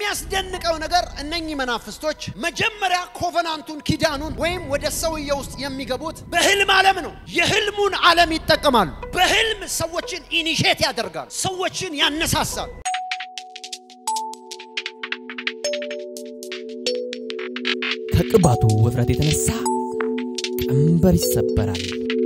የሚያስደንቀው ነገር እነኚህ መናፍስቶች መጀመሪያ ኮቨናንቱን ኪዳኑን ወይም ወደ ሰውየ ውስጥ የሚገቡት በህልም ዓለም ነው። የህልሙን ዓለም ይጠቀማሉ። በህልም ሰዎችን ኢኒሼት ያደርጋሉ፣ ሰዎችን ያነሳሳሉ። ከቅባቱ ውፍረት የተነሳ ቀንበር ይሰበራል።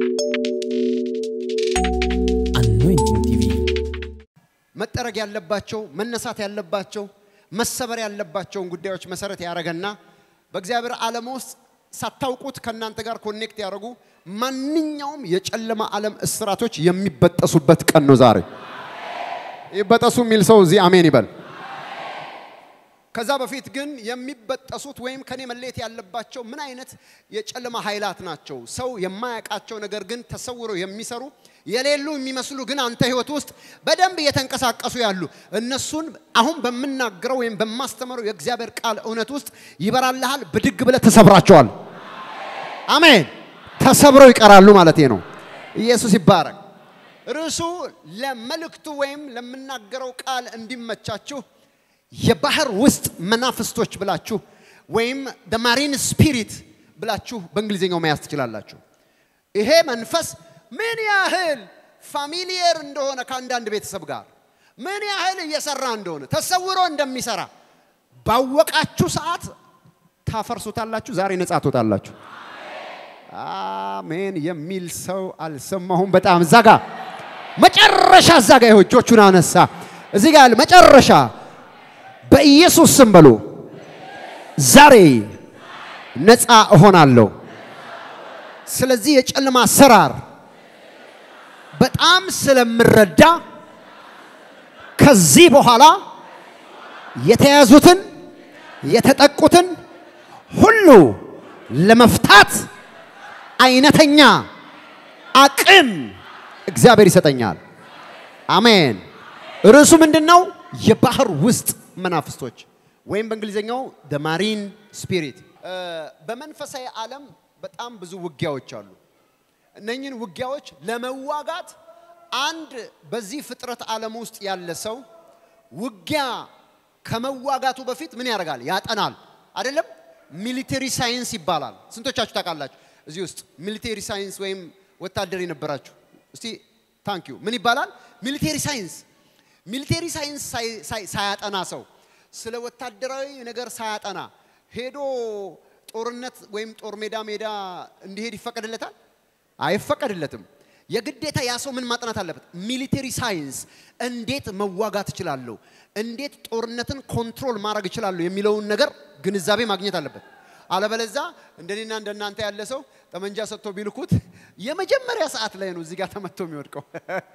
አኖይንቲንግ ቲቪ መጠረግ ያለባቸው መነሳት ያለባቸው መሰበር ያለባቸውን ጉዳዮች መሰረት ያደረገና በእግዚአብሔር ዓለም ውስጥ ሳታውቁት ከእናንተ ጋር ኮኔክት ያደረጉ ማንኛውም የጨለማ ዓለም እስራቶች የሚበጠሱበት ቀን ነው ዛሬ። ይበጠሱ የሚል ሰው እዚህ አሜን ይበል። ከዛ በፊት ግን የሚበጠሱት ወይም ከኔ መለየት ያለባቸው ምን አይነት የጨለማ ኃይላት ናቸው? ሰው የማያውቃቸው ነገር ግን ተሰውረው የሚሰሩ የሌሉ የሚመስሉ ግን አንተ ህይወት ውስጥ በደንብ እየተንቀሳቀሱ ያሉ እነሱን አሁን በምናገረው ወይም በማስተምረው የእግዚአብሔር ቃል እውነት ውስጥ ይበራልሃል። ብድግ ብለህ ተሰብራቸዋል። አሜን። ተሰብረው ይቀራሉ ማለት ነው። ኢየሱስ ይባረክ። ርዕሱ ለመልእክቱ ወይም ለምናገረው ቃል እንዲመቻችሁ የባህር ውስጥ መናፍስቶች ብላችሁ ወይም ማሪን ስፒሪት ብላችሁ በእንግሊዝኛው መያዝ ትችላላችሁ። ይሄ መንፈስ ምን ያህል ፋሚሊየር እንደሆነ ከአንዳንድ ቤተሰብ ጋር ምን ያህል እየሰራ እንደሆነ ተሰውሮ እንደሚሰራ ባወቃችሁ ሰዓት ታፈርሱታላችሁ። ዛሬ ነጻ ትወጣላችሁ። አሜን የሚል ሰው አልሰማሁም። በጣም እዛ ጋ መጨረሻ እዛ ጋ ይኸው እጆቹን አነሳ። እዚህ ጋ ያለ መጨረሻ በኢየሱስ ስም በሉ። ዛሬ ነፃ እሆናለሁ። ስለዚህ የጨለማ አሰራር በጣም ስለምረዳ ከዚህ በኋላ የተያዙትን የተጠቁትን ሁሉ ለመፍታት አይነተኛ አቅም እግዚአብሔር ይሰጠኛል። አሜን። ርዕሱ ምንድን ነው? የባህር ውስጥ መናፍስቶች ወይም በእንግሊዝኛው ደ ማሪን ስፒሪት። በመንፈሳዊ ዓለም በጣም ብዙ ውጊያዎች አሉ። እነኝህን ውጊያዎች ለመዋጋት አንድ በዚህ ፍጥረት ዓለም ውስጥ ያለ ሰው ውጊያ ከመዋጋቱ በፊት ምን ያደርጋል? ያጠናል። አይደለም? ሚሊቴሪ ሳይንስ ይባላል። ስንቶቻችሁ ታውቃላችሁ? እዚህ ውስጥ ሚሊቴሪ ሳይንስ ወይም ወታደር የነበራችሁ እስቲ ታንክ ዩ። ምን ይባላል? ሚሊቴሪ ሳይንስ ሚሊቴሪ ሳይንስ ሳያጠና ሰው ስለ ወታደራዊ ነገር ሳያጠና ሄዶ ጦርነት ወይም ጦር ሜዳ ሜዳ እንዲሄድ ይፈቀድለታል? አይፈቀድለትም። የግዴታ ያ ሰው ምን ማጥናት አለበት? ሚሊቴሪ ሳይንስ፣ እንዴት መዋጋት እችላለሁ፣ እንዴት ጦርነትን ኮንትሮል ማድረግ እችላለሁ የሚለውን ነገር ግንዛቤ ማግኘት አለበት። አለበለዛ እንደኔና እንደናንተ ያለ ሰው ጠመንጃ ሰጥቶ ቢልኩት የመጀመሪያ ሰዓት ላይ ነው እዚህ ጋር ተመቶ የሚወድቀው።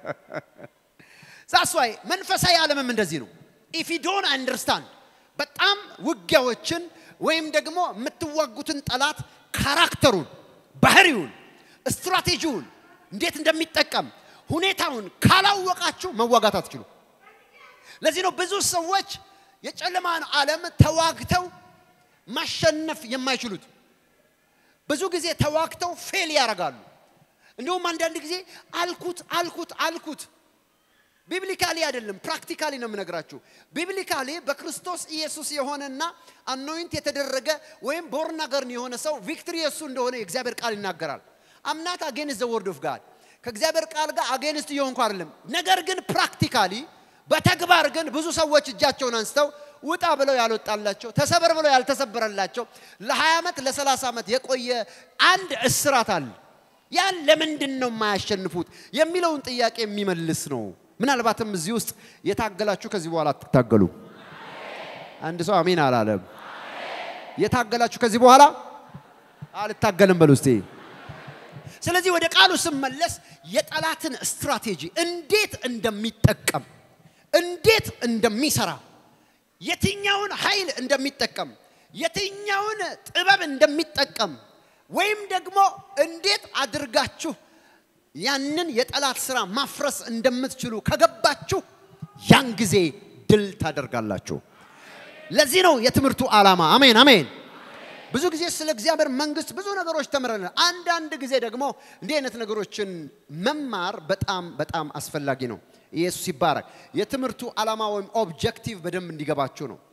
ዛስዋይ መንፈሳዊ ዓለምም እንደዚህ ነው። ኢፍ ዩ ዶንት አንደርስታንድ በጣም ውጊያዎችን ወይም ደግሞ የምትዋጉትን ጠላት ካራክተሩን፣ ባህሪውን፣ ስትራቴጂውን እንዴት እንደሚጠቀም ሁኔታውን ካላወቃችሁ መዋጋት አትችሉ። ለዚህ ነው ብዙ ሰዎች የጨለማን ዓለም ተዋግተው ማሸነፍ የማይችሉት። ብዙ ጊዜ ተዋግተው ፌል ያደርጋሉ። እንዲሁም አንዳንድ ጊዜ አልኩት አልኩት አልኩት ቢብሊካሊ አይደለም ፕራክቲካሊ ነው የምነግራችሁ። ቢብሊካሊ በክርስቶስ ኢየሱስ የሆነና አኖይንት የተደረገ ወይም ቦርን አገርን የሆነ ሰው ቪክትሪ የሱ እንደሆነ የእግዚአብሔር ቃል ይናገራል። አምናት አጌንስት ዘ ወርድ ኦፍ ጋድ ከእግዚአብሔር ቃል ጋር አጌንስት እየሆንኩ አይደለም። ነገር ግን ፕራክቲካሊ በተግባር ግን ብዙ ሰዎች እጃቸውን አንስተው ውጣ ብለው ያልወጣላቸው ተሰበር ብለው ያልተሰበረላቸው ለ20 ዓመት ለ30 ዓመት የቆየ አንድ እስራት አለ። ያን ለምንድን ነው የማያሸንፉት የሚለውን ጥያቄ የሚመልስ ነው። ምናልባትም እዚህ ውስጥ የታገላችሁ ከዚህ በኋላ አትታገሉ። አንድ ሰው አሜን አላለም። የታገላችሁ ከዚህ በኋላ አልታገልም በሉ እስቲ። ስለዚህ ወደ ቃሉ ስመለስ የጠላትን ስትራቴጂ እንዴት እንደሚጠቀም እንዴት እንደሚሰራ የትኛውን ኃይል እንደሚጠቀም የትኛውን ጥበብ እንደሚጠቀም ወይም ደግሞ እንዴት አድርጋችሁ ያንን የጠላት ስራ ማፍረስ እንደምትችሉ ከገባችሁ ያን ጊዜ ድል ታደርጋላችሁ። ለዚህ ነው የትምህርቱ ዓላማ። አሜን አሜን። ብዙ ጊዜ ስለ እግዚአብሔር መንግስት ብዙ ነገሮች ተምረናል። አንዳንድ ጊዜ ደግሞ እንዲህ አይነት ነገሮችን መማር በጣም በጣም አስፈላጊ ነው። ኢየሱስ ይባረክ። የትምህርቱ ዓላማ ወይም ኦብጀክቲቭ በደንብ እንዲገባችሁ ነው።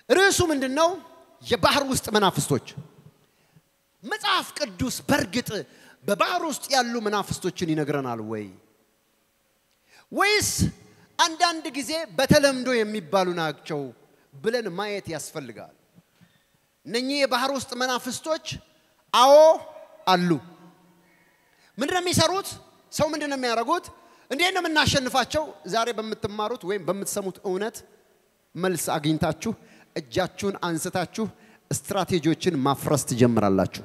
ርዕሱ ምንድን ነው? የባህር ውስጥ መናፍስቶች። መጽሐፍ ቅዱስ በእርግጥ በባህር ውስጥ ያሉ መናፍስቶችን ይነግረናል ወይ ወይስ አንዳንድ ጊዜ በተለምዶ የሚባሉ ናቸው ብለን ማየት ያስፈልጋል። እነኚህ የባህር ውስጥ መናፍስቶች አዎ አሉ። ምንድን ነው የሚሰሩት? ሰው ምንድን ነው የሚያደርጉት? እንዴት ነው የምናሸንፋቸው? ዛሬ በምትማሩት ወይም በምትሰሙት እውነት መልስ አግኝታችሁ እጃችሁን አንስታችሁ ስትራቴጂዎችን ማፍረስ ትጀምራላችሁ።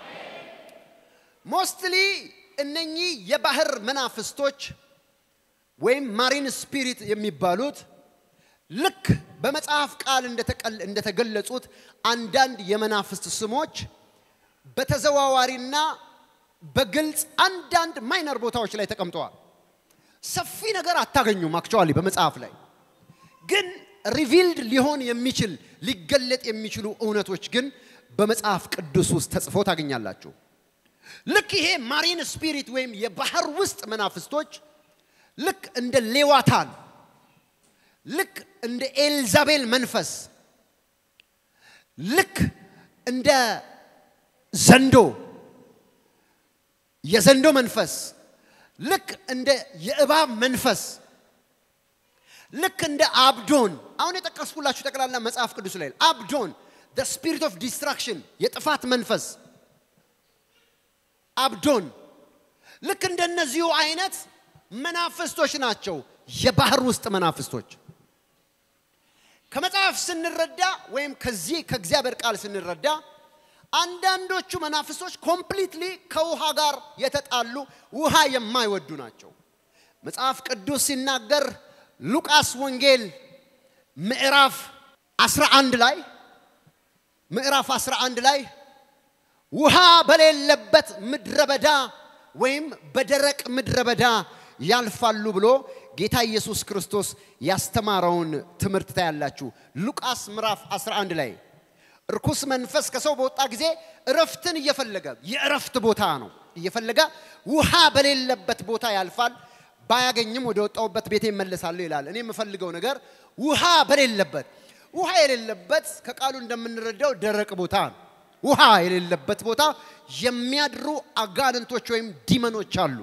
ሞስትሊ እነኚህ የባህር መናፍስቶች ወይም ማሪን ስፒሪት የሚባሉት ልክ በመጽሐፍ ቃል እንደተገለጹት አንዳንድ የመናፍስት ስሞች በተዘዋዋሪና በግልጽ አንዳንድ ማይነር ቦታዎች ላይ ተቀምጠዋል። ሰፊ ነገር አታገኙም። አክቹዋሊ በመጽሐፍ ላይ ግን ሪቪልድ ሊሆን የሚችል ሊገለጥ የሚችሉ እውነቶች ግን በመጽሐፍ ቅዱስ ውስጥ ተጽፎ ታገኛላችሁ። ልክ ይሄ ማሪን ስፒሪት ወይም የባህር ውስጥ መናፍስቶች ልክ እንደ ሌዋታን ልክ እንደ ኤልዛቤል መንፈስ ልክ እንደ ዘንዶ የዘንዶ መንፈስ ልክ እንደ የእባብ መንፈስ ልክ እንደ አብዶን አሁን የጠቀስኩላችሁ ጠቅላላ መጽሐፍ ቅዱስ ላይ አብዶን ስፒሪት ኦፍ ዲስትራክሽን የጥፋት መንፈስ አብዶን ልክ እንደነዚሁ አይነት መናፍስቶች ናቸው የባህር ውስጥ መናፍስቶች ከመጽሐፍ ስንረዳ ወይም ከዚህ ከእግዚአብሔር ቃል ስንረዳ አንዳንዶቹ መናፍስቶች ኮምፕሊትሊ ከውሃ ጋር የተጣሉ ውሃ የማይወዱ ናቸው መጽሐፍ ቅዱስ ሲናገር ሉቃስ ወንጌል ምዕራፍ 11 ላይ ምዕራፍ 11 ላይ ውሃ በሌለበት ምድረ በዳ ወይም በደረቅ ምድረ በዳ ያልፋሉ ብሎ ጌታ ኢየሱስ ክርስቶስ ያስተማረውን ትምህርት ታያላችሁ። ሉቃስ ምዕራፍ 11 ላይ እርኩስ መንፈስ ከሰው በወጣ ጊዜ እረፍትን እየፈለገ የእረፍት ቦታ ነው እየፈለገ ውሃ በሌለበት ቦታ ያልፋል። ባያገኝም ወደ ወጣውበት ቤቴ ይመለሳለሁ ይላል። እኔ የምፈልገው ነገር ውሃ በሌለበት ውሃ የሌለበት ከቃሉ እንደምንረዳው ደረቅ ቦታ ነው። ውሃ የሌለበት ቦታ የሚያድሩ አጋንንቶች ወይም ዲመኖች አሉ።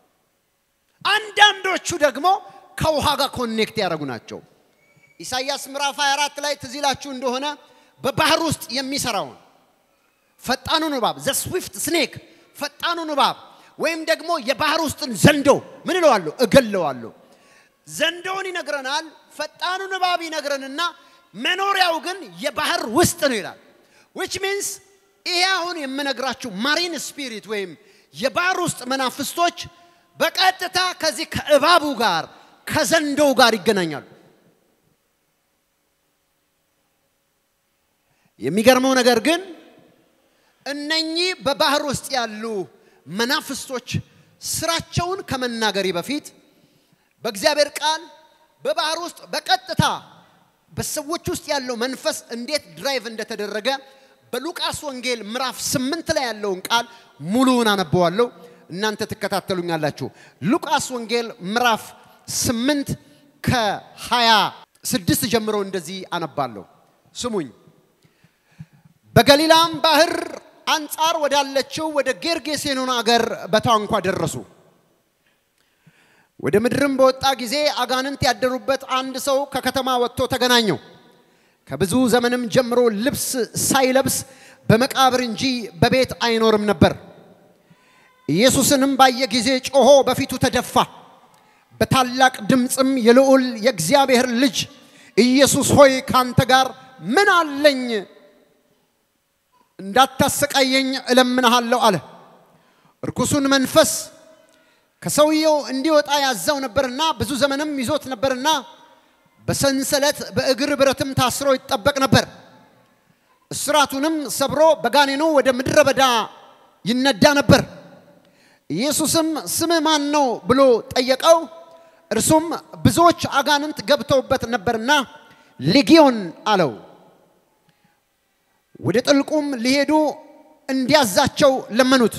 አንዳንዶቹ ደግሞ ከውሃ ጋር ኮኔክት ያደረጉ ናቸው። ኢሳይያስ ምዕራፍ 24 ላይ ትዝ ይላችሁ እንደሆነ በባህር ውስጥ የሚሰራውን ፈጣኑን እባብ ዘ ስዊፍት ስኔክ ፈጣኑን እባብ ወይም ደግሞ የባህር ውስጥን ዘንዶ ምን እለዋለሁ? እገለዋለሁ። ዘንዶውን ይነግረናል። ፈጣኑን እባብ ይነግረንና መኖሪያው ግን የባህር ውስጥ ነው ይላል። ዊች ሚንስ ይሄ አሁን የምነግራችሁ ማሪን ስፒሪት ወይም የባህር ውስጥ መናፍስቶች በቀጥታ ከዚህ ከእባቡ ጋር ከዘንዶው ጋር ይገናኛሉ። የሚገርመው ነገር ግን እነኚህ በባህር ውስጥ ያሉ መናፍስቶች ስራቸውን ከመናገሬ በፊት በእግዚአብሔር ቃል በባህር ውስጥ በቀጥታ በሰዎች ውስጥ ያለው መንፈስ እንዴት ድራይቭ እንደተደረገ በሉቃስ ወንጌል ምዕራፍ ስምንት ላይ ያለውን ቃል ሙሉውን አነበዋለሁ። እናንተ ትከታተሉኛላችሁ። ሉቃስ ወንጌል ምዕራፍ ስምንት ከሀያ ስድስት ጀምሮ እንደዚህ አነባለሁ። ስሙኝ። በገሊላም ባህር አንጻር ወዳለችው ወደ ጌርጌሴኖን አገር በታንኳ ደረሱ። ወደ ምድርም በወጣ ጊዜ አጋንንት ያደሩበት አንድ ሰው ከከተማ ወጥቶ ተገናኘው። ከብዙ ዘመንም ጀምሮ ልብስ ሳይለብስ በመቃብር እንጂ በቤት አይኖርም ነበር። ኢየሱስንም ባየ ጊዜ ጮሆ በፊቱ ተደፋ። በታላቅ ድምፅም የልዑል የእግዚአብሔር ልጅ ኢየሱስ ሆይ ካንተ ጋር ምን አለኝ? እንዳታሰቃየኝ እለምንሃለሁ አለ። እርኩሱን መንፈስ ከሰውየው እንዲወጣ ያዘው ነበርና ብዙ ዘመንም ይዞት ነበርና በሰንሰለት በእግር ብረትም ታስሮ ይጠበቅ ነበር። እስራቱንም ሰብሮ በጋኔኑ ወደ ምድረ በዳ ይነዳ ነበር። ኢየሱስም ስምህ ማን ነው ብሎ ጠየቀው። እርሱም ብዙዎች አጋንንት ገብተውበት ነበርና ሌጊዮን አለው። ወደ ጥልቁም ሊሄዱ እንዲያዛቸው ለመኑት።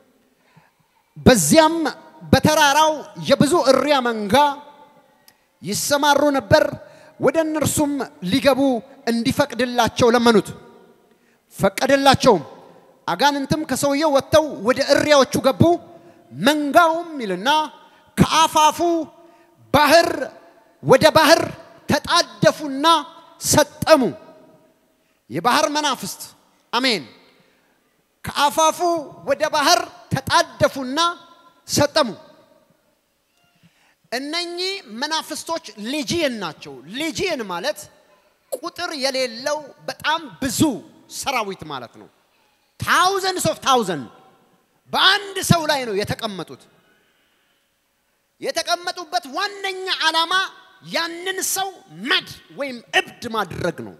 በዚያም በተራራው የብዙ እሪያ መንጋ ይሰማሩ ነበር። ወደ እነርሱም ሊገቡ እንዲፈቅድላቸው ለመኑት። ፈቀደላቸውም። አጋንንትም ከሰውየው ወጥተው ወደ እሪያዎቹ ገቡ። መንጋውም ይልና ከአፋፉ ባህር ወደ ባህር ተጣደፉና ሰጠሙ። የባህር መናፍስት አሜን። ከአፋፉ ወደ ባህር ተጣደፉና ሰጠሙ። እነኚህ መናፍስቶች ሌጂየን ናቸው። ሌጂየን ማለት ቁጥር የሌለው በጣም ብዙ ሰራዊት ማለት ነው። ታውዘንድስ ኦፍ ታውዘንድ በአንድ ሰው ላይ ነው የተቀመጡት። የተቀመጡበት ዋነኛ ዓላማ ያንን ሰው መድ ወይም እብድ ማድረግ ነው።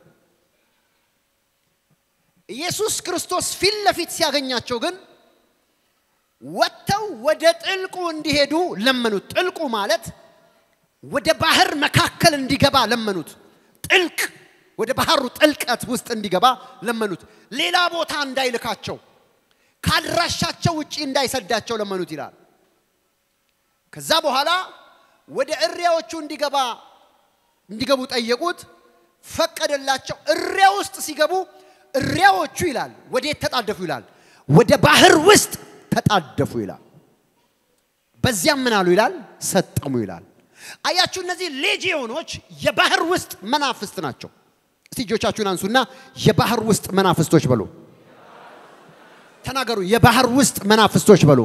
ኢየሱስ ክርስቶስ ፊት ለፊት ሲያገኛቸው ግን ወጥተው ወደ ጥልቁ እንዲሄዱ ለመኑት። ጥልቁ ማለት ወደ ባህር መካከል እንዲገባ ለመኑት። ጥልቅ ወደ ባህሩ ጥልቀት ውስጥ እንዲገባ ለመኑት። ሌላ ቦታ እንዳይልካቸው፣ ካድራሻቸው ውጪ እንዳይሰዳቸው ለመኑት ይላል። ከዛ በኋላ ወደ እሪያዎቹ እንዲገባ እንዲገቡ ጠየቁት፣ ፈቀደላቸው። እሪያ ውስጥ ሲገቡ እሪያዎቹ ይላል ወዴት ተጣደፉ ይላል? ወደ ባህር ውስጥ ተጣደፉ ይላል። በዚያም ምን አሉ ይላል? ሰጠሙ ይላል። አያችሁ፣ እነዚህ ሌጂዮኖች የባህር ውስጥ መናፍስት ናቸው። እስቲ እጆቻችሁን አንሱና የባህር ውስጥ መናፍስቶች በሉ። ተናገሩ። የባህር ውስጥ መናፍስቶች በሉ።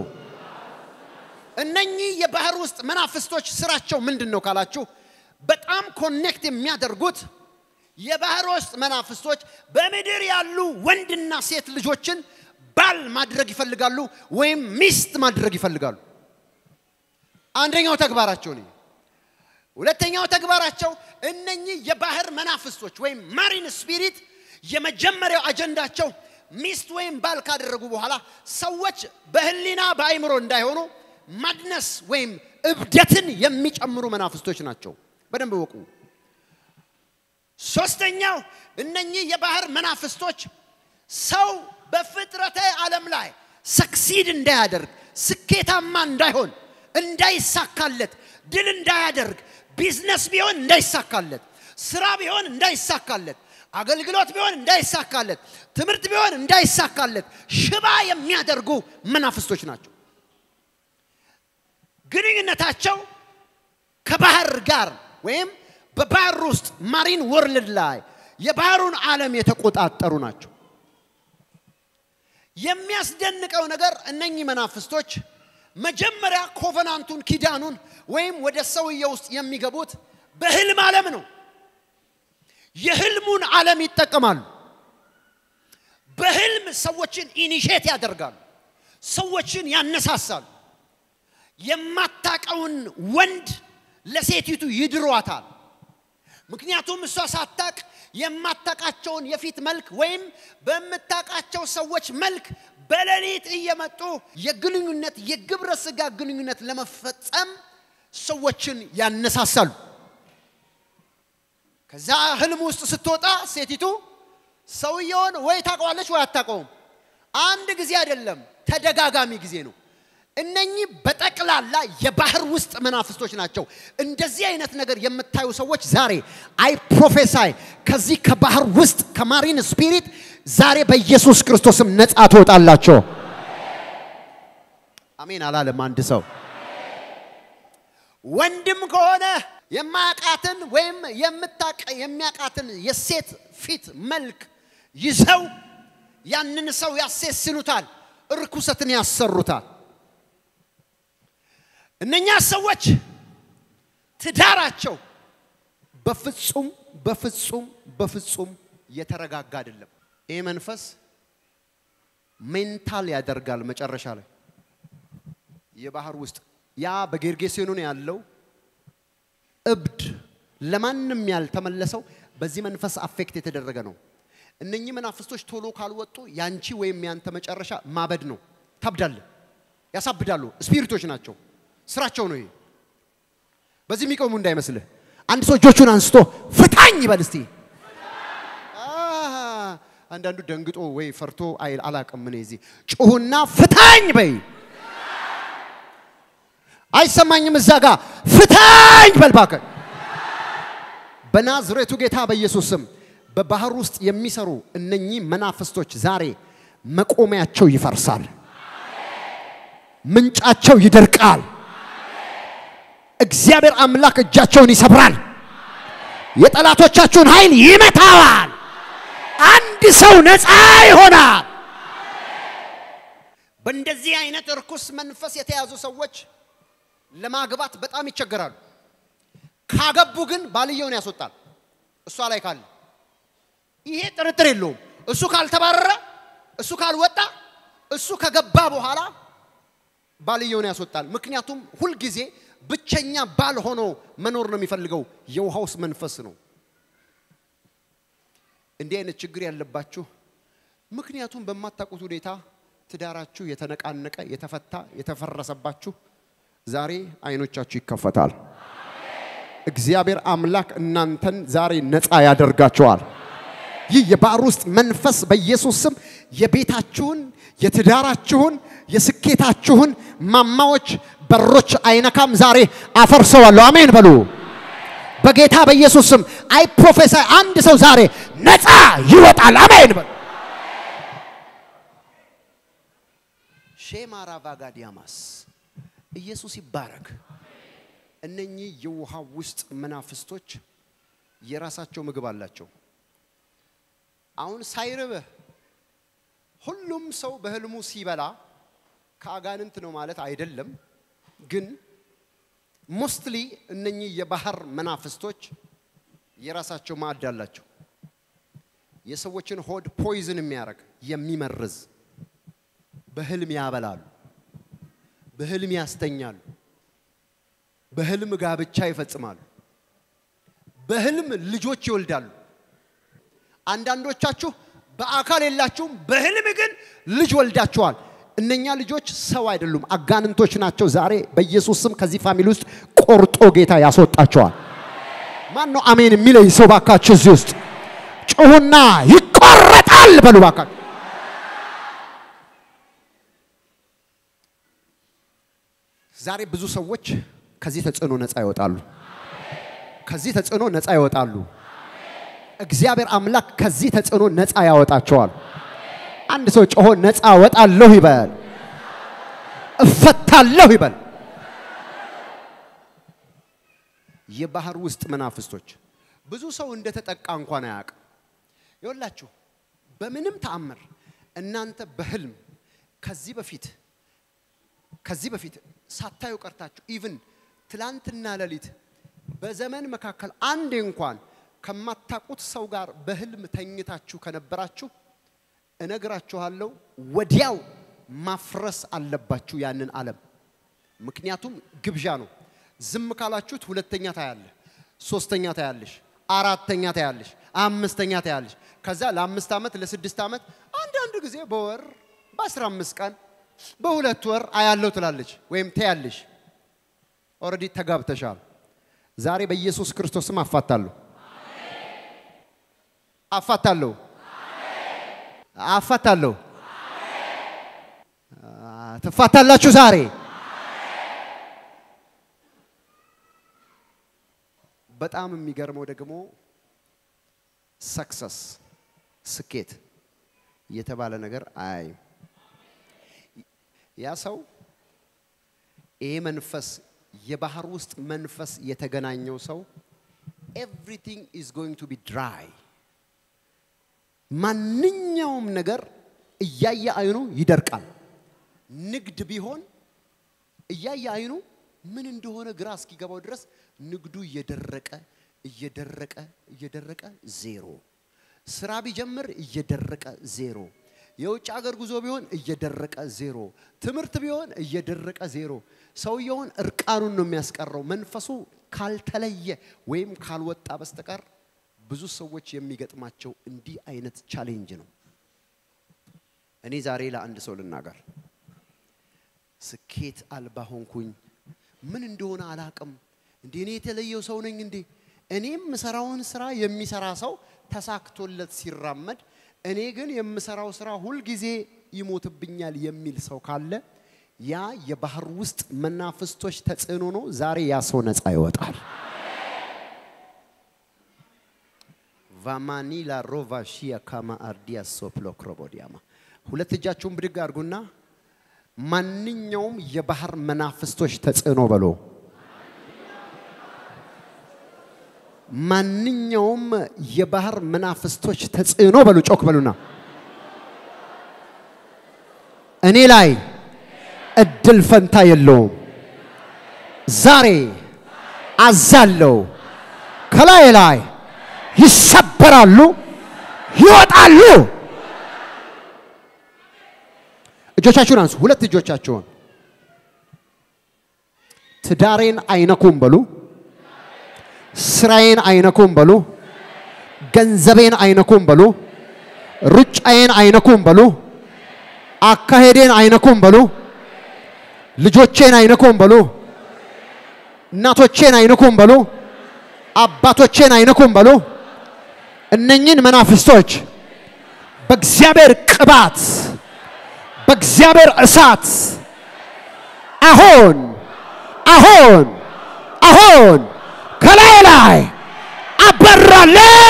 እነኚህ የባህር ውስጥ መናፍስቶች ስራቸው ምንድን ነው ካላችሁ፣ በጣም ኮኔክት የሚያደርጉት የባህር ውስጥ መናፍስቶች በምድር ያሉ ወንድና ሴት ልጆችን ባል ማድረግ ይፈልጋሉ፣ ወይም ሚስት ማድረግ ይፈልጋሉ። አንደኛው ተግባራቸው ነው። ሁለተኛው ተግባራቸው እነኚህ የባህር መናፍስቶች ወይም ማሪን ስፒሪት የመጀመሪያው አጀንዳቸው ሚስት ወይም ባል ካደረጉ በኋላ ሰዎች በህሊና በአይምሮ እንዳይሆኑ ማድነስ ወይም እብደትን የሚጨምሩ መናፍስቶች ናቸው። በደንብ ወቁ። ሶስተኛው እነኚህ የባህር መናፍስቶች ሰው በፍጥረተ ዓለም ላይ ሰክሲድ እንዳያደርግ ስኬታማ እንዳይሆን እንዳይሳካለት ድል እንዳያደርግ ቢዝነስ ቢሆን እንዳይሳካለት ስራ ቢሆን እንዳይሳካለት አገልግሎት ቢሆን እንዳይሳካለት ትምህርት ቢሆን እንዳይሳካለት ሽባ የሚያደርጉ መናፍስቶች ናቸው። ግንኙነታቸው ከባህር ጋር ወይም በባህር ውስጥ ማሪን ወርልድ ላይ የባህሩን ዓለም የተቆጣጠሩ ናቸው። የሚያስደንቀው ነገር እነኚህ መናፍስቶች መጀመሪያ ኮቨናንቱን ኪዳኑን ወይም ወደ ሰውየው ውስጥ የሚገቡት በህልም ዓለም ነው። የህልሙን ዓለም ይጠቀማሉ። በህልም ሰዎችን ኢኒሼት ያደርጋሉ። ሰዎችን ያነሳሳሉ። የማታቀውን ወንድ ለሴቲቱ ይድሯታል። ምክንያቱም እሷ ሳታቅ የማታቃቸውን የፊት መልክ ወይም በምታቃቸው ሰዎች መልክ በሌሊት እየመጡ የግንኙነት የግብረ ስጋ ግንኙነት ለመፈጸም ሰዎችን ያነሳሳሉ። ከዛ ህልም ውስጥ ስትወጣ ሴቲቱ ሰውየውን ወይ ታውቀዋለች ወይ አታውቀውም። አንድ ጊዜ አይደለም፣ ተደጋጋሚ ጊዜ ነው። እነኚህ በጠቅላላ የባህር ውስጥ መናፍስቶች ናቸው። እንደዚህ አይነት ነገር የምታዩ ሰዎች ዛሬ አይ ፕሮፌሳይ ከዚህ ከባህር ውስጥ ከማሪን ስፒሪት ዛሬ በኢየሱስ ክርስቶስም ነፃ ትወጣላቸው። አሜን አላለም አንድ ሰው። ወንድም ከሆነ የማያቃትን ወይም የምታቅ የሚያቃትን የሴት ፊት መልክ ይዘው ያንን ሰው ያሴስኑታል፣ እርኩሰትን ያሰሩታል። እነኛ ሰዎች ትዳራቸው በፍጹም በፍጹም በፍጹም የተረጋጋ አይደለም። ይህ መንፈስ ሜንታል ያደርጋል። መጨረሻ ላይ የባህር ውስጥ ያ በጌርጌሴኖን ያለው እብድ ለማንም ያልተመለሰው በዚህ መንፈስ አፌክት የተደረገ ነው። እነኚህ መናፍስቶች ቶሎ ካልወጡ ያንቺ ወይም ያንተ መጨረሻ ማበድ ነው። ታብዳለ፣ ያሳብዳሉ። ስፒሪቶች ናቸው። ስራቸው ነው ይሄ። በዚህ የሚቆሙ እንዳይመስልህ። አንድ ሰው እጆቹን አንስቶ ፍታኝ ይበል እስቲ። አንዳንዱ ደንግጦ ወይ ፈርቶ አይል አላቅም። ምን እዚህ ጩሁና ፍታኝ በይ። አይሰማኝም። እዛ ጋ ፍታኝ በል እባክህ። በናዝሬቱ ጌታ በኢየሱስ ስም በባህር ውስጥ የሚሰሩ እነኚህ መናፍስቶች ዛሬ መቆሚያቸው ይፈርሳል፣ ምንጫቸው ይደርቃል። እግዚአብሔር አምላክ እጃቸውን ይሰብራል፣ የጠላቶቻችሁን ኃይል ይመታዋል። አንድ ሰው ነፃ ይሆናል። በእንደዚህ አይነት እርኩስ መንፈስ የተያዙ ሰዎች ለማግባት በጣም ይቸገራሉ። ካገቡ ግን ባልየውን ያስወጣል። እሷ ላይ ካለ ይሄ ጥርጥር የለውም። እሱ ካልተባረረ፣ እሱ ካልወጣ፣ እሱ ከገባ በኋላ ባልየውን ያስወጣል። ምክንያቱም ሁልጊዜ ብቸኛ ባል ሆኖ መኖር ነው የሚፈልገው። የውሃ ውስጥ መንፈስ ነው። እንዲህ አይነት ችግር ያለባችሁ ምክንያቱም በማታውቁት ሁኔታ ትዳራችሁ የተነቃነቀ የተፈታ የተፈረሰባችሁ ዛሬ አይኖቻችሁ ይከፈታል። እግዚአብሔር አምላክ እናንተን ዛሬ ነፃ ያደርጋቸዋል። ይህ የባህር ውስጥ መንፈስ በኢየሱስ ስም የቤታችሁን፣ የትዳራችሁን፣ የስኬታችሁን ማማዎች በሮች አይነካም። ዛሬ አፈርሰዋለሁ። አሜን በሉ። በጌታ በኢየሱስ ስም አይ ፕሮፌሰር አንድ ሰው ዛሬ ነፃ ይወጣል። አሜን በሉ። ሼማራ ቫጋዲያማስ ኢየሱስ ይባረክ። እነኚህ የውሃ ውስጥ መናፍስቶች የራሳቸው ምግብ አላቸው። አሁን ሳይርብህ ሁሉም ሰው በህልሙ ሲበላ ከአጋንንት ነው ማለት አይደለም። ግን ሞስትሊ እነኚህ የባህር መናፍስቶች የራሳቸው ማዕድ አላቸው። የሰዎችን ሆድ ፖይዝን የሚያደርግ የሚመርዝ በህልም ያበላሉ፣ በህልም ያስተኛሉ፣ በህልም ጋብቻ ይፈጽማሉ፣ በህልም ልጆች ይወልዳሉ። አንዳንዶቻችሁ በአካል የላችሁም፣ በህልም ግን ልጅ ወልዳችኋል። እነኛ ልጆች ሰው አይደሉም፣ አጋንንቶች ናቸው። ዛሬ በኢየሱስ ስም ከዚህ ፋሚሊ ውስጥ ቆርጦ ጌታ ያስወጣቸዋል። ማን ነው አሜን የሚለኝ ሰው ባካችሁ? እዚህ ውስጥ ጩሁና ይቆረጣል በሉ ባካችሁ። ዛሬ ብዙ ሰዎች ከዚህ ተጽዕኖ ነፃ ይወጣሉ። ከዚህ ተጽዕኖ ነፃ ይወጣሉ። እግዚአብሔር አምላክ ከዚህ ተጽዕኖ ነፃ ያወጣቸዋል። አንድ ሰው ጮሆ ነፃ ወጣለሁ ይበል፣ እፈታለሁ ይበል። የባህር ውስጥ መናፍስቶች ብዙ ሰው እንደተጠቃ እንኳን አያውቅም። ይወላችሁ በምንም ተአምር እናንተ በህልም ከዚህ በፊት ከዚህ በፊት ሳታዩ ቀርታችሁ ኢቭን ትላንትና ሌሊት በዘመን መካከል አንዴ እንኳን ከማታውቁት ሰው ጋር በህልም ተኝታችሁ ከነበራችሁ እነግራችኋለሁ፣ ወዲያው ማፍረስ አለባችሁ ያንን ዓለም። ምክንያቱም ግብዣ ነው። ዝም ካላችሁት ሁለተኛ ታያለ፣ ሶስተኛ ታያለሽ፣ አራተኛ ታያለሽ፣ አምስተኛ ታያለሽ። ከዛ ለአምስት ዓመት ለስድስት ዓመት አንዳንድ ጊዜ በወር በአስራ አምስት ቀን በሁለት ወር አያለው ትላለች ወይም ታያለሽ። ኦልሬዲ ተጋብተሻል። ዛሬ በኢየሱስ ክርስቶስም አፋታለሁ አፋታለሁ አፋታለሁ። ትፋታላችሁ ዛሬ። በጣም የሚገርመው ደግሞ ሰክሰስ ስኬት የተባለ ነገር አይ ያ ሰው ይሄ መንፈስ የባህር ውስጥ መንፈስ የተገናኘው ሰው ኤቭሪቲንግ ኢዝ ጎይንግ ቱ ቢ ድራይ ማንኛውም ነገር እያየ አይኑ ይደርቃል። ንግድ ቢሆን እያየ አይኑ ምን እንደሆነ ግራ እስኪገባው ድረስ ንግዱ እየደረቀ እየደረቀ እየደረቀ ዜሮ። ስራ ቢጀምር እየደረቀ ዜሮ። የውጭ ሀገር ጉዞ ቢሆን እየደረቀ ዜሮ። ትምህርት ቢሆን እየደረቀ ዜሮ። ሰውየውን እርቃኑን ነው የሚያስቀረው። መንፈሱ ካልተለየ ወይም ካልወጣ በስተቀር ብዙ ሰዎች የሚገጥማቸው እንዲህ አይነት ቻሌንጅ ነው። እኔ ዛሬ ለአንድ ሰው ልናገር፣ ስኬት አልባ ሆንኩኝ። ምን እንደሆነ አላቅም። እንዴ እኔ የተለየው ሰው ነኝ እንዴ? እኔም የምሰራውን ስራ የሚሰራ ሰው ተሳክቶለት ሲራመድ፣ እኔ ግን የምሰራው ስራ ሁልጊዜ ይሞትብኛል የሚል ሰው ካለ ያ የባህር ውስጥ መናፍስቶች ተጽዕኖ ነው። ዛሬ ያ ሰው ነፃ ይወጣል። ቫማኒላ ሮቫ ሺያ ካማ አርዲያ ሶፕሎ ክሮቦዲያማ ሁለት እጃችሁን ብድግ አድርጉና ማንኛውም የባህር መናፍስቶች ተጽዕኖ በሎ ማንኛውም የባህር መናፍስቶች ተጽዕኖ በሉ ጮክ በሉና እኔ ላይ እድል ፈንታ የለውም። ዛሬ አዛለው ከላይ ላይ ይሰበራሉ፣ ይወጣሉ። እጆቻችሁን አንሱ። ሁለት እጆቻችሁን ትዳሬን አይነኩም በሉ። ስራዬን አይነኩም በሉ። ገንዘቤን አይነኩም በሉ። ሩጫዬን አይነኩም በሉ። አካሄዴን አይነኩም በሉ። ልጆቼን አይነኩም በሉ። እናቶቼን አይነኩም በሉ። አባቶቼን አይነኩም በሉ። እነኝን መናፍስቶች በእግዚአብሔር ቅባት በእግዚአብሔር እሳት አሁን አሁን አሁን ከላይ ላይ አበራለሁ።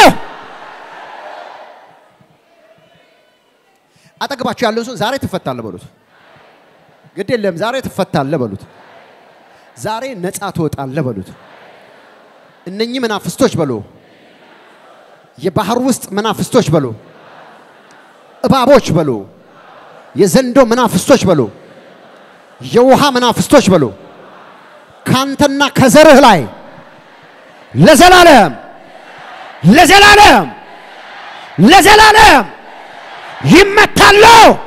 አጠገባችሁ ያለው ሰው ዛሬ ትፈታለህ በሉት። ግድ የለም ዛሬ ትፈታለህ በሉት። ዛሬ ነፃ ትወጣለህ በሉት። እነኚህ መናፍስቶች በሉ፣ የባህር ውስጥ መናፍስቶች በሉ፣ እባቦች በሉ፣ የዘንዶ መናፍስቶች በሉ፣ የውሃ መናፍስቶች በሉ ካንተና ከዘርህ ላይ ለዘላለም ለዘላለም ለዘላለም ይመታሉ።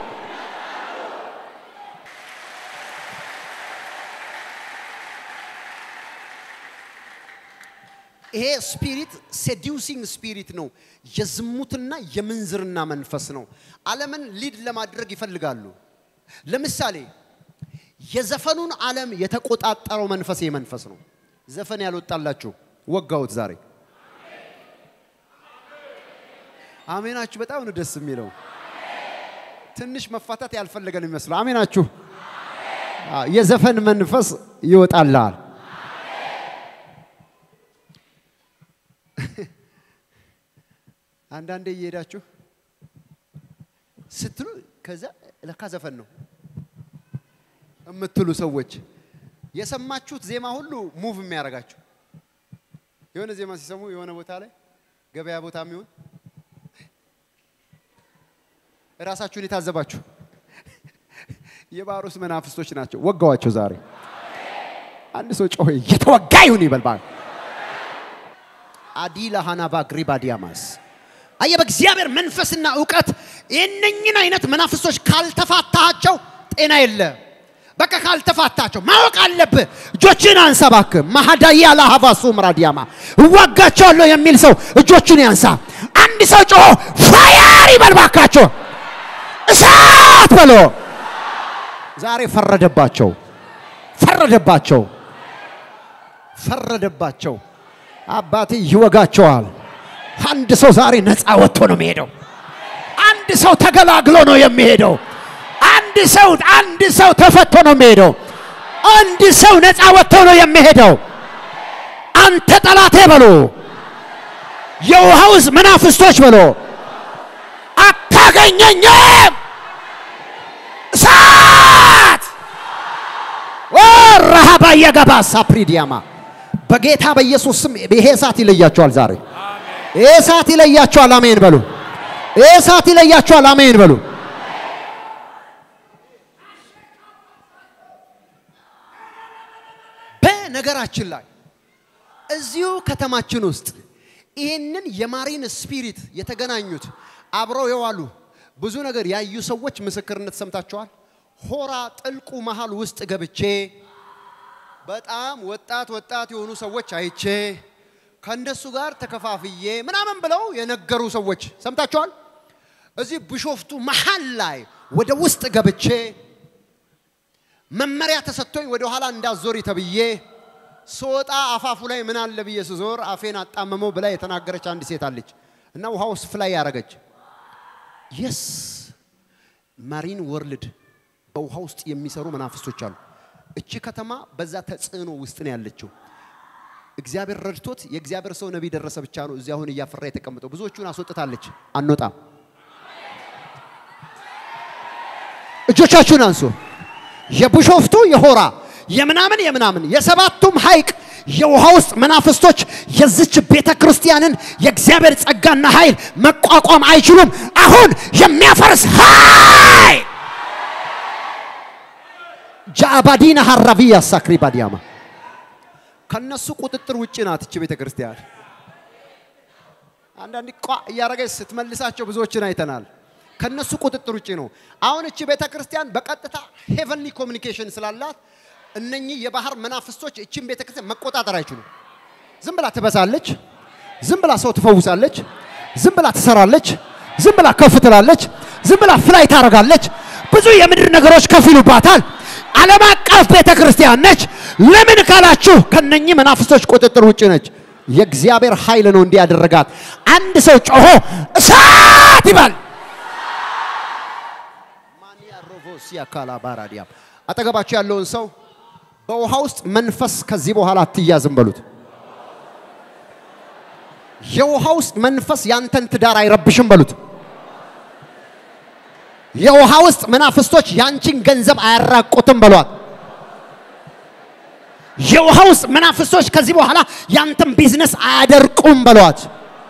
ይሄ ስፒሪት ሴዲውሲንግ ስፒሪት ነው። የዝሙትና የምንዝርና መንፈስ ነው። ዓለምን ሊድ ለማድረግ ይፈልጋሉ። ለምሳሌ የዘፈኑን ዓለም የተቆጣጠረው መንፈስ ይሄ መንፈስ ነው። ዘፈን ያልወጣላችሁ ወጋውት ዛሬ አሜናችሁ። በጣም ነው ደስ የሚለው። ትንሽ መፋታት ያልፈለገ ነው የሚመስለው። አሜናችሁ። የዘፈን መንፈስ ይወጣልሃል። አንዳንዴ እየሄዳችሁ ስትሉ ከዛ ለካ ዘፈን ነው የምትሉ ሰዎች የሰማችሁት ዜማ ሁሉ ሙቭ የሚያደርጋችሁ የሆነ ዜማ ሲሰሙ የሆነ ቦታ ላይ ገበያ ቦታ የሚሆን እራሳችሁን የታዘባችሁ የባህር ውስጥ መናፍስቶች ናቸው። ወጋዋቸው ዛሬ። አንድ ሰው ጮኸ የተወጋ ይሁን ይበልባል። አዲላ ሃናባ ግሪባዲያማስ አየ በእግዚአብሔር መንፈስና እውቀት የእነኝን አይነት መናፍስቶች ካልተፋታቸው ጤና የለ። በቃ ካልተፋታቸው ማወቅ አለብህ። እጆችን አንሳ እባክህ። ማሃዳያ ላሃቫሱ ምራዲያማ እዋጋቸዋለሁ የሚል ሰው እጆችን ያንሳ። አንድ ሰው ጮሆ ፋያር ይበል ባካቸው፣ እሳት በሎ። ዛሬ ፈረደባቸው፣ ፈረደባቸው፣ ፈረደባቸው። አባቴ ይወጋቸዋል። አንድ ሰው ዛሬ ነፃ ወጥቶ ነው የሚሄደው። አንድ ሰው ተገላግሎ ነው የሚሄደው። አንድ ሰው አንድ ሰው ተፈቶ ነው የሚሄደው። አንድ ሰው ነፃ ወጥቶ ነው የሚሄደው። አንተ ጠላቴ በሎ፣ የውሃ ውስጥ መናፍስቶች በሎ፣ አታገኘኝም። እሳት ረሃባ የገባ ሳፕሪዲያማ በጌታ በኢየሱስ ስም ይሄ እሳት ይለያቸዋል ዛሬ ይሄ እሳት ይለያቸዋል። አሜን በሉ። ይሄ እሳት ይለያቸዋል። አሜን በሉ። በነገራችን ላይ እዚሁ ከተማችን ውስጥ ይህንን የማሪን ስፒሪት የተገናኙት አብረው የዋሉ ብዙ ነገር ያዩ ሰዎች ምስክርነት ሰምታችኋል። ሆራ ጥልቁ መሃል ውስጥ ገብቼ በጣም ወጣት ወጣት የሆኑ ሰዎች አይቼ ከእነሱ ጋር ተከፋፍዬ ምናምን ብለው የነገሩ ሰዎች ሰምታችኋል። እዚህ ቢሾፍቱ መሃል ላይ ወደ ውስጥ ገብቼ መመሪያ ተሰጥቶኝ ወደ ኋላ እንዳዞሪ ተብዬ ስወጣ አፋፉ ላይ ምን አለ ብዬ ስዞር አፌን አጣመመው ብላ የተናገረች አንድ ሴት አለች እና ውሃ ውስጥ ፍላይ ያደረገች የስ ማሪን ወርልድ በውሃ ውስጥ የሚሰሩ መናፍስቶች አሉ። እቺ ከተማ በዛ ተጽዕኖ ውስጥ ነው ያለችው። እግዚአብሔር ረድቶት የእግዚአብሔር ሰው ነቢይ ደረሰ ብቻ ነው እዚህ አሁን እያፈራ የተቀመጠው። ብዙዎቹን አስወጥታለች። አንወጣም። እጆቻችሁን አንሱ። የቢሾፍቱ የሆራ የምናምን የምናምን የሰባቱም ሐይቅ የውሃ ውስጥ መናፍስቶች የዚች ቤተ ክርስቲያንን የእግዚአብሔር ጸጋና ኃይል መቋቋም አይችሉም። አሁን የሚያፈርስ ኃይል ጃባዲና ሀራቪያ ሳክሪ ባዲያማ ከነሱ ቁጥጥር ውጭ ናት እች ቤተ ክርስቲያን። አንዳንድ ቋ እያረገች ስትመልሳቸው ብዙዎችን አይተናል። ከነሱ ቁጥጥር ውጭ ነው። አሁን እቺ ቤተ ክርስቲያን በቀጥታ ሄቨንሊ ኮሚኒኬሽን ስላላት እነኚህ የባህር መናፍስቶች እቺን ቤተ ክርስቲያን መቆጣጠር አይችሉም። ዝም ብላ ትበሳለች፣ ዝም ብላ ሰው ትፈውሳለች፣ ዝም ብላ ትሰራለች፣ ዝም ብላ ከፍ ትላለች፣ ዝም ብላ ፍላይ ታደርጋለች። ብዙ የምድር ነገሮች ከፍ ይሉባታል። ዓለም አቀፍ ቤተ ክርስቲያን ነች። ለምን ካላችሁ ከነኚህ መናፍስቶች ቁጥጥር ውጭ ነች። የእግዚአብሔር ኃይል ነው እንዲህ ያደረጋት። አንድ ሰው ጮሆ እሳት ይባል። ማንያ ሮቮሲያ ካላባራዲያ አጠገባችሁ ያለውን ሰው በውሃ ውስጥ መንፈስ ከዚህ በኋላ አትያዝም በሉት። የውሃ ውስጥ መንፈስ ያንተን ትዳር አይረብሽም በሉት። የውሃ ውስጥ መናፍስቶች ያንቺን ገንዘብ አያራቁትም በሏት። የውሃ ውስጥ መናፍስቶች ከዚህ በኋላ ያንተን ቢዝነስ አያደርቁም በሏት።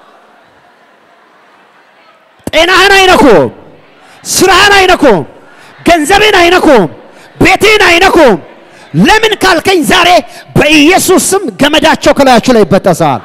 ጤናህን አይነኩም፣ ስራህን አይነኩም፣ ገንዘብን አይነኩም፣ ቤትህን አይነኩም። ለምን ካልከኝ ዛሬ በኢየሱስ ስም ገመዳቸው ከላያችሁ ላይ ይበጠሳል።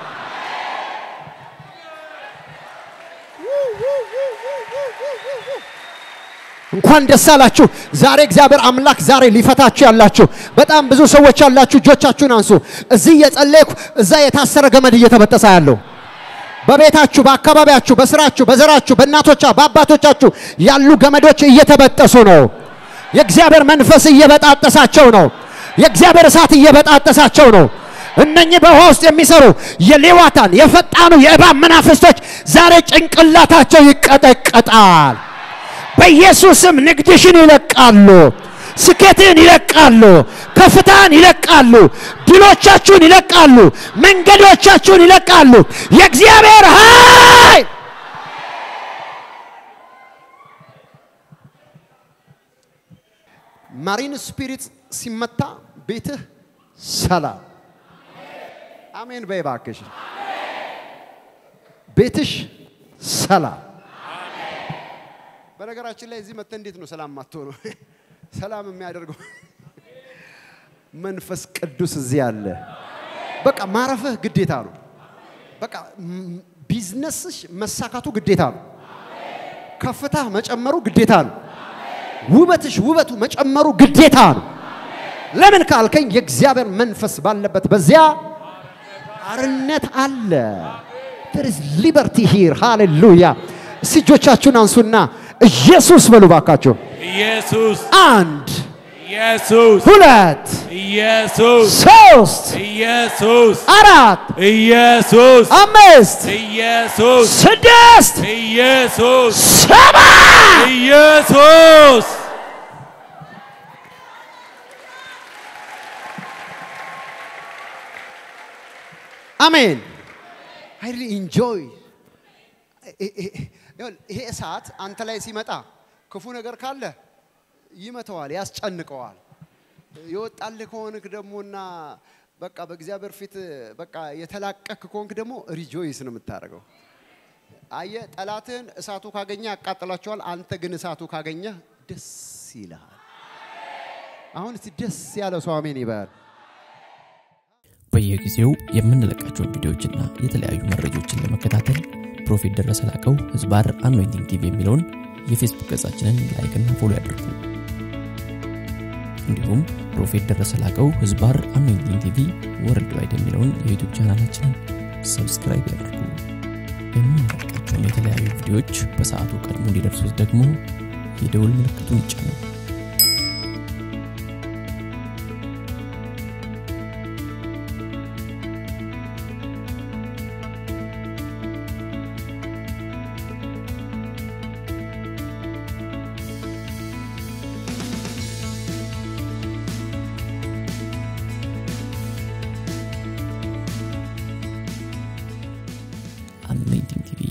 እንኳን ደስ አላችሁ። ዛሬ እግዚአብሔር አምላክ ዛሬ ሊፈታችሁ ያላችሁ በጣም ብዙ ሰዎች ያላችሁ እጆቻችሁን አንሱ። እዚህ እየጸለይኩ እዛ የታሰረ ገመድ እየተበጠሰ ያለው በቤታችሁ፣ በአካባቢያችሁ፣ በስራችሁ፣ በዘራችሁ፣ በእናቶቻ በአባቶቻችሁ ያሉ ገመዶች እየተበጠሱ ነው። የእግዚአብሔር መንፈስ እየበጣጠሳቸው ነው። የእግዚአብሔር እሳት እየበጣጠሳቸው ነው። እነኚህ በውሃ ውስጥ የሚሰሩ የሌዋታን የፈጣኑ የእባብ መናፍስቶች ዛሬ ጭንቅላታቸው ይቀጠቀጣል። በኢየሱስም ንግድሽን ይለቃሉ፣ ስኬትን ይለቃሉ፣ ከፍታን ይለቃሉ፣ ድሎቻችሁን ይለቃሉ፣ መንገዶቻችሁን ይለቃሉ። የእግዚአብሔር ኃይል ማሪን ስፒሪት ሲመታ ቤትህ ሰላም። አሜን በይ እባክሽ። ቤትሽ ሰላም። በነገራችን ላይ እዚህ መጥተህ እንዴት ነው ሰላም ማትሆነው? ሰላም የሚያደርገው መንፈስ ቅዱስ እዚህ አለ። በቃ ማረፍህ ግዴታ ነው። በቃ ም- ቢዝነስሽ መሳካቱ ግዴታ ነው። ከፍታህ መጨመሩ ግዴታ ነው። ውበትሽ ውበቱ መጨመሩ ግዴታ ነው። ለምን ካልከኝ የእግዚአብሔር መንፈስ ባለበት በዚያ አርነት አለ። there is liberty here ሃሌሉያ። እስቲ እጆቻችሁን አንሱና ኢየሱስ በሉ ባካችሁ። ኢየሱስ አንድ ኢየሱስ ሁለት ኢየሱስ ሶስት ኢየሱስ አራት ኢየሱስ አምስት ኢየሱስ ስድስት ኢየሱስ ሰባት ኢየሱስ አሜን። አይ ሪሊ ኢንጆይ ይሄ እሳት አንተ ላይ ሲመጣ ክፉ ነገር ካለ ይመተዋል፣ ያስጨንቀዋል። የወጣልህ ከሆንክ ደግሞና በቃ በእግዚአብሔር ፊት በቃ የተላቀክ ከሆንክ ደግሞ ሪጆይስ ነው የምታደርገው። አየ ጠላትህን እሳቱ ካገኘ ያቃጥላቸዋል። አንተ ግን እሳቱ ካገኘ ደስ ይልሃል። አሁን እስቲ ደስ ያለው ሰው አሜን ይበል። በየጊዜው የምንለቃቸውን ቪዲዮዎችና የተለያዩ መረጃዎችን ለመከታተል ፕሮፌት ደረሰ ላቀው ህዝባር አኖይንቲንግ ቲቪ የሚለውን የፌስቡክ ገጻችንን ላይክና ፎሎ ያድርጉ። እንዲሁም ፕሮፌት ደረሰ ላቀው ህዝባር አኖይንቲንግ ቲቪ ወርልድ ዋይድ የሚለውን የዩቱብ ቻናላችንን ሰብስክራይብ ያድርጉ። የምንለቃቸውን የተለያዩ ቪዲዮዎች በሰዓቱ ቀድሞ እንዲደርሱት ደግሞ የደውል ምልክቱን ይጫኑ። አኖይንቲንግ ቲቪ